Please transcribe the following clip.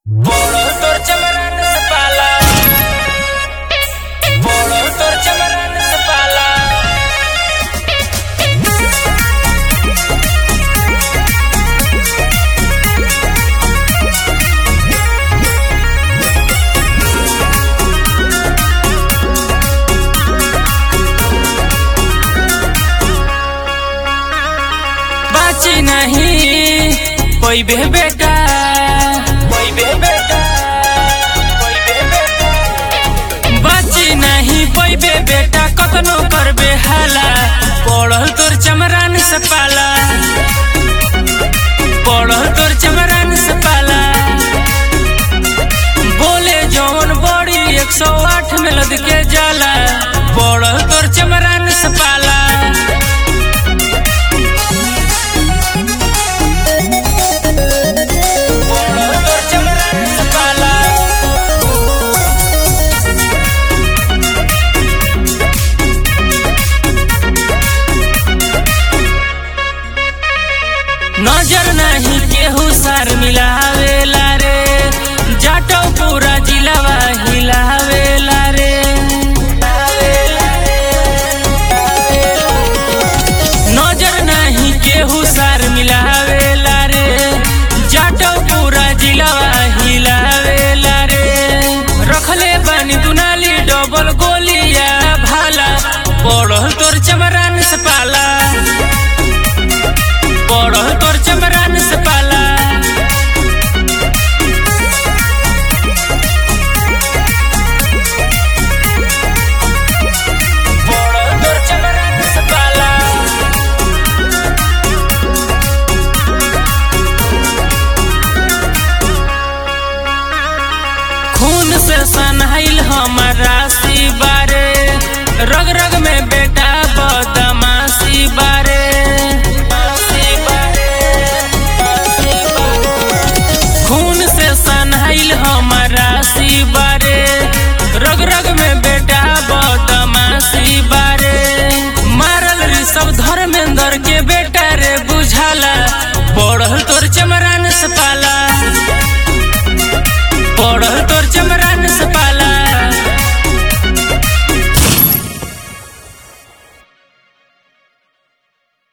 बोलो तोर चमरन से पाला बोलो तोर चमरन से पाला बाची नहीं कोई बे बेटा कोई बे बेटा कोई बे बेटा बाची नहीं कोई बे बेटा कतनो करबे हाला पढ़ल तोर चमरान से पाला पढ़ल तोर चमरान से पाला बोले जौन बड़ी एक सौ आठ में लद के जाला पढ़ल तोर चमरान से पाला बोलो तोर चमरन से पाला नजर नहीं केहू सार मिलावेला रे जाटो पूरा जिलावा हिलावेला रे नजर नहीं केहू सार मिलावेला रे जाटो पूरा जिलावा हिलावेला रे रखले बानी दुनाली डबल गोलिया भाला पढ़ल तोर चमरान से पाला पढ़ल तोर चमरान से पाला पढ़ल तोर चमरान से पाला खून से सनहाइल हमर राशि बारे रग रग में बेटा बदमाशी बारे खून से सनहाइल हमर राशि बारे रग रग में बेटा बदमाशी बारे मारल ऋषभ धर्मेंद्र के बेटा रे बुझाला पढ़ल तोर चमरान से पाला